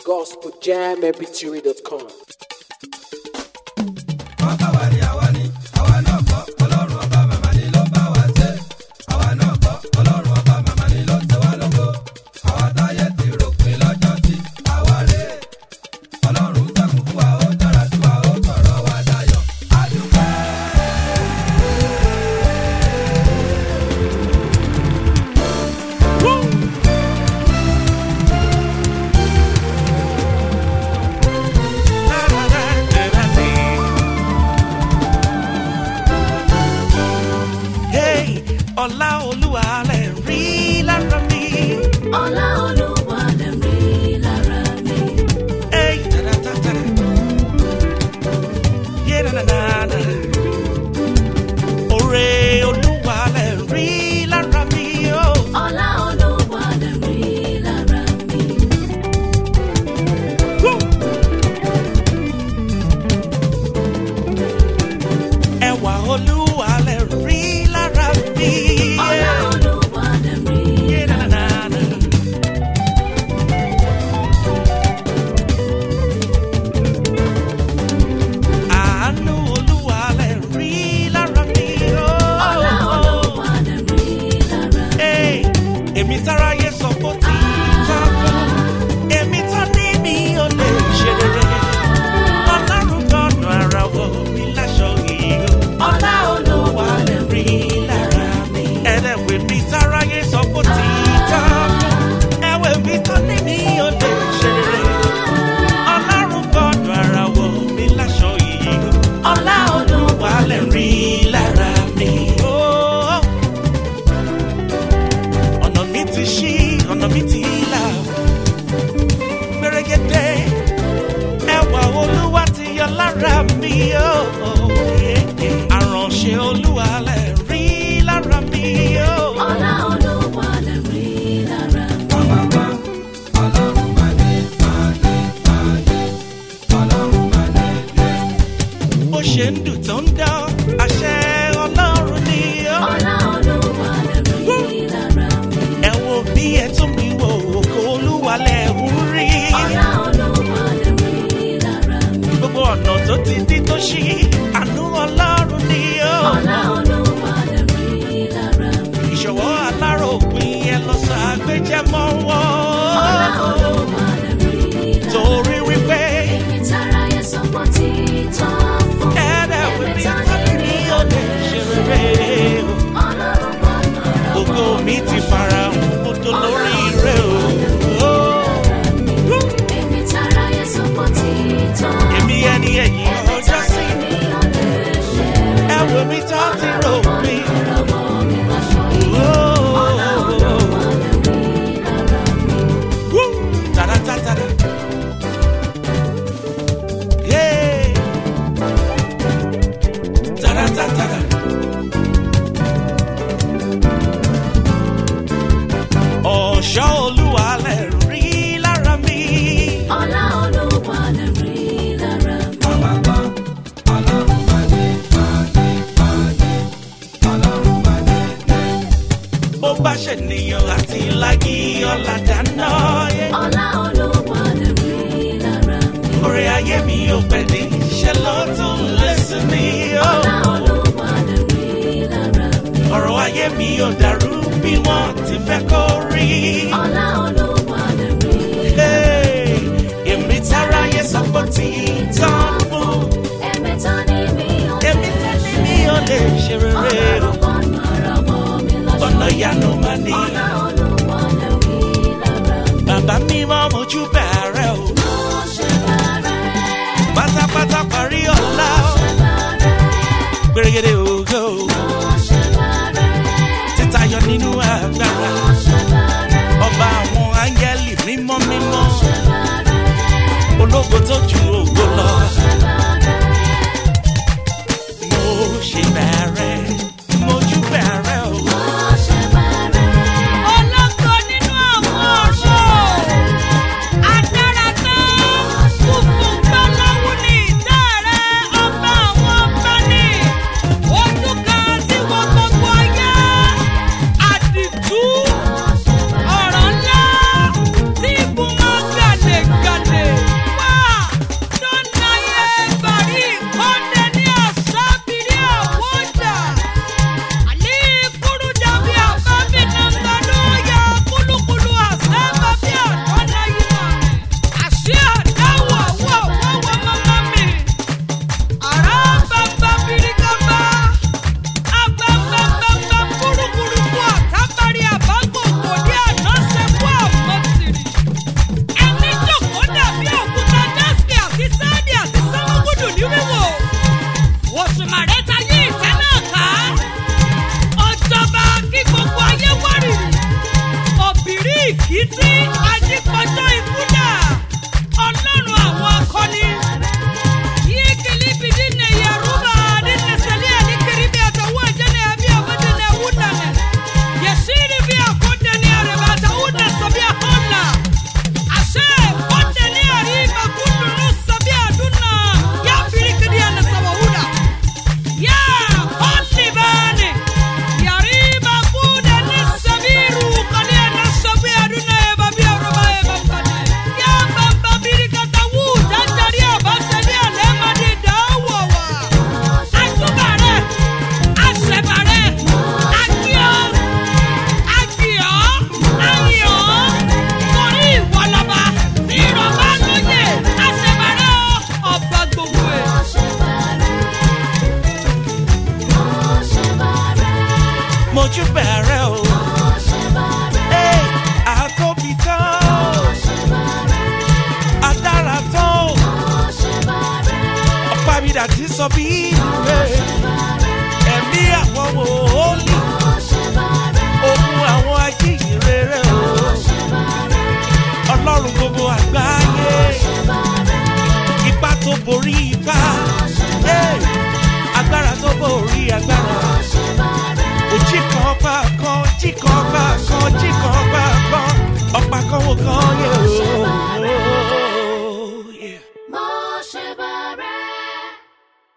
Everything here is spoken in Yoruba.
gospeljammpg.com. Hey, ọlá olúwa lè rí lára mi. Ọlá Olúwa lè rí lára mi. Hey, tara-tara. Yeah, na, na, na, na. Oore olúwa lè rí lára mi. Oh. Ọlá Olúwa lè rí lára mi. Woo. Ẹwà olúwa lè rí lára mi. Ọlá Olúwa lè rí Yeah, na, na, na, na. Àánú olúwa lè rí lára mi. Oh. Ọlá Olúwa lè rí lára mi. Hey, èmi táráyé sọ pé ó ti tán fún èmi tán ní mi ò lè ṣe rere ọlọ́run gbọ́dọ̀ ara wọ mi láṣọ yìí o Ọlá Olúwa lè rí lára mi. ẹlẹ́wẹ̀ mi táráyé sọ pé ó ti tán fún ẹwẹ̀ mi tán ní mi ò lè ṣe rere ọlọ́run gbọ́dọ̀ ara wọ mi láṣọ yìí o Ọlá Olúwa wà lè rí lára mi. Oh ọ̀nà mi ti ṣí ọ̀nà mi ti là gbẹrẹgẹdẹ ẹwà olúwa ti yọ lára mi ó àránṣẹ́ olúwa lè rí lára mi ó. Ọlá Olúwa lè rí lára mi. bó ṣe ń dùn tó ń dán àṣẹ ọlọ́run ni ó. Ọlá Olúwa lè rí lára mi. ẹ wo bí ẹ tún mi wò ògo olúwa lẹ̀ ń rí. Ọlá Olúwa lè rí lára mi. gbogbo ọ̀nà tó ti dí tó ṣí àánú ọlọ́run ni ó. Ọlá Olúwa lè rí lára mi. ìṣòwò aláròpin ẹ lọ sọ àgbéjẹmọ Ọlá wọn. Olúwa lè rí lára mi. torí wípé Èmi táráyé sọ pé ó ti tán fún. ẹ̀ẹ́dẹ̀ Èmi wípé tán tọ́lí ní mi mi ò ò lè lè ṣe ṣe rere o. Ọlọ́run gbọ́dọ̀ rọ̀ ògo mi ti fara hàn mo tó lórí rẹ o. Èmi táráyé sọ pé ó ti tán. èmi ẹni ẹ̀yìn Èmi ọjọ́ tán sí ní mi ò lè ṣe. ẹ̀wò mi tán ti rò mí. Lọ́wọ́ mi lọ́ṣọ́ yìí. Ọlá Olúwa lè rí lára mi. Tara-ta-tara. Yeah. Tara-ta-tara. ọ̀ṣọ́ olúwa lè rí lára mi. Ọlá Olúwa lè rí lára mi. bó bá ṣènìyàn àti lági ọ̀la dáná. Ọlá Olúwa lè rí lára mi. orí ayé mi ò pẹ́ ní ṣe ló tún lé sí mi. Ọlá Olúwa lè rí lára mi. ọ̀rọ̀ ayé mi ò dàrú bí wọ́n ti fẹ́ kó rí. Ọlá Olúwa lè rí Hey, èmi táráyé sọ pé ó ti tán fún. Èmi tán ní mi ò lè èmi tán ní ṣe. mi ò lè ṣe rere. Ọlọ́run gbọ́dọ̀ rọ̀wọ́ mi lọ́ṣọ́ ọ̀nà yìí. ìyanu máa ní. Ọlá Olúwa lè rí lára mi. bàbá mi máa mojú bẹ̀rẹ̀ o. Mo ṣe bàrẹ̀, pátápátá parí ọ̀la o. ṣe bàrẹ̀, gbèrègèdè ògo mo ṣe bàrẹ̀, títayọ nínú agbára. mo ṣe bàrẹ̀, ọba àwọn àti sọ bí ìwé.